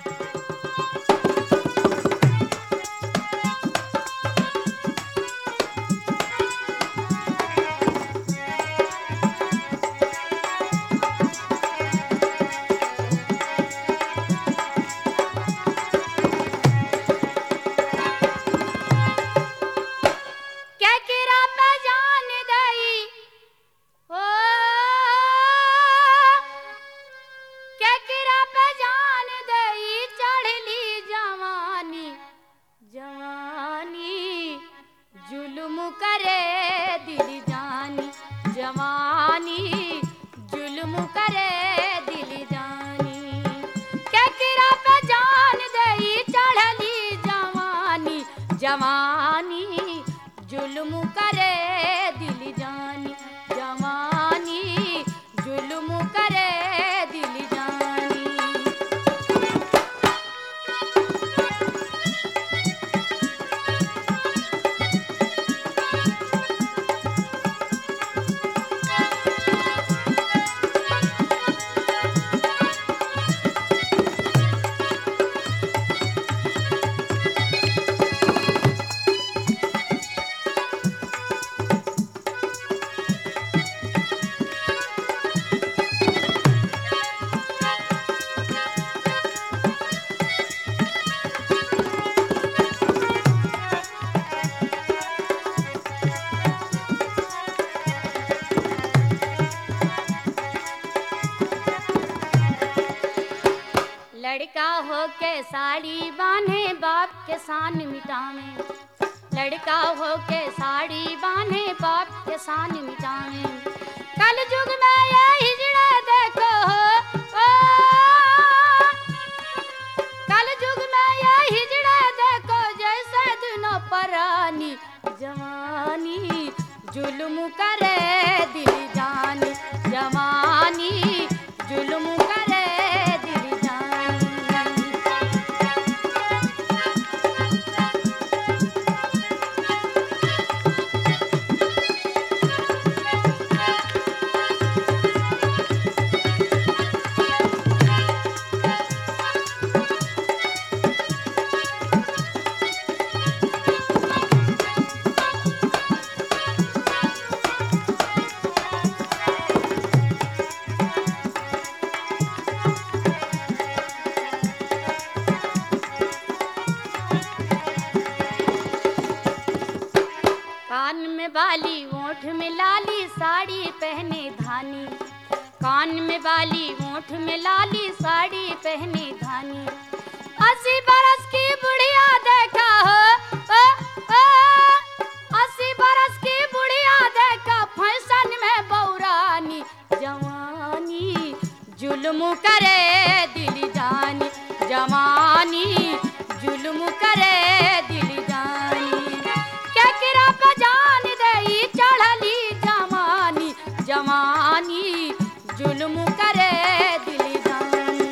केकरा पे जान दई हो केकरा पे जान दई चढ़ली जवानी जवानी जुल्म करे दिल जानी जवानी जुल्म करे दिल जानी केकरा पे जान दई चढ़ली जवानी जवानी जुल्म करे दिल जानी जवानी जुल्म करे दिल जानी लड़का हो के साड़ी बांधे बाप के शान मिटावे लड़का हो के साड़ी बांधे बाप के शान मिटावे कल युग में ये हिजड़ा देखो हो ओ, कल युग में ये हिजड़ा देखो जैसे दिनों परानी जवानी जुल्म करे दिल जानी जवानी जुल्म करे दिल जानी कान में बाली ओठ में लाली साड़ी पहने धानी कान में बाली ओठ में लाली साड़ी पहने धानी अस्सी बरस की बुढ़िया देखा हो ओ, ओ, अस्सी बरस की बुढ़िया देखा फैशन में बौरानी जवानी जुल्म करे दिल जानी जवानी जुल्म करे दिल जानी केकरा पे जान दई चढ़ली जवानी जवानी जुल्म करे दिल जानी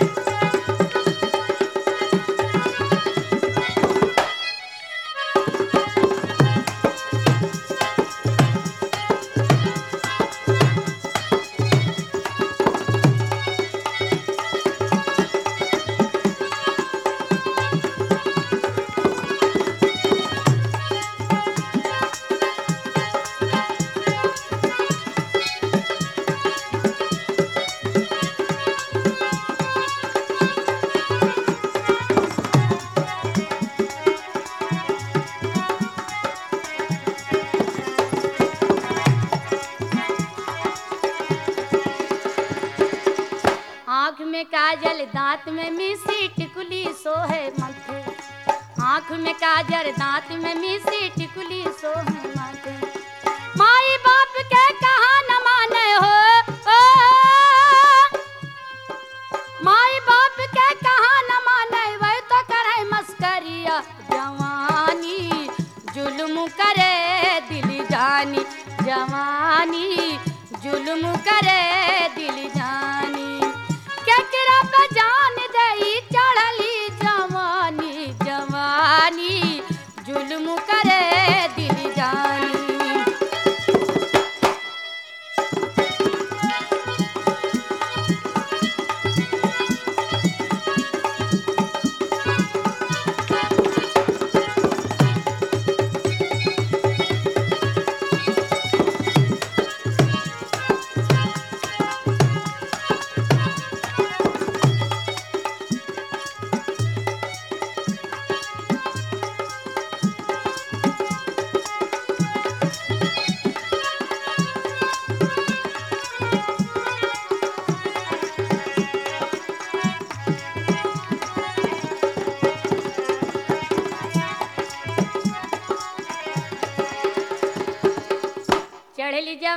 आँख में काजल दांत में मिसी टिकुली सोहे माथे आँख में काजल दांत में मिसी टिकुली सोहे माथे माई बाप के कहा न माने हो ओ, माई बाप के कहा न माने वह तो करे मस्करिया जवानी जुल्म करे दिल जानी जवानी जुल्म करे दिल जानी केकरा पे जान दई चढ़ली जवानी जवानी जुल्म करे दिल जानी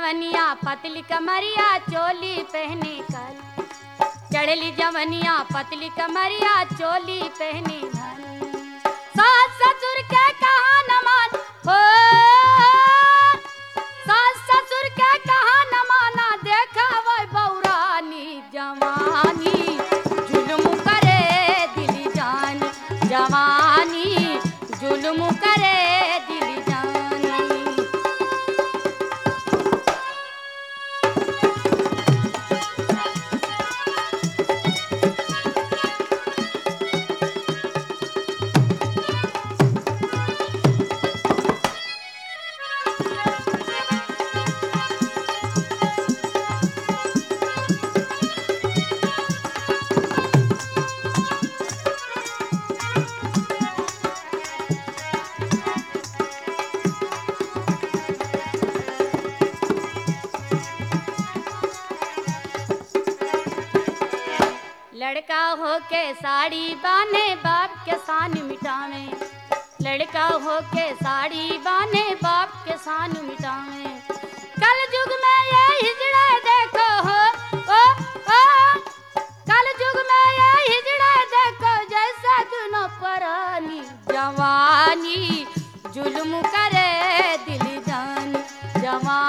जवनिया पतली कमरिया चोली पहने कल चढ़ली जवनिया पतली कमरिया चोली पहने धन सास ससुर के कहा न मान हो सास ससुर के कहा न माना देखा वह बौरानी जवानी जुल्म करे दिल जानी जवानी जुल्म करे दिल जानी लड़का हो के साड़ी बाने बाप के शान मिटावे लड़का हो के साड़ी बाने बाप के शान मिटावे कल युग में ये हिजड़ा देखो हो ओ ओ कल युग में ये हिजड़ा देखो जैसे दुनो परानी जवानी जुल्म करे दिल जानी जवानी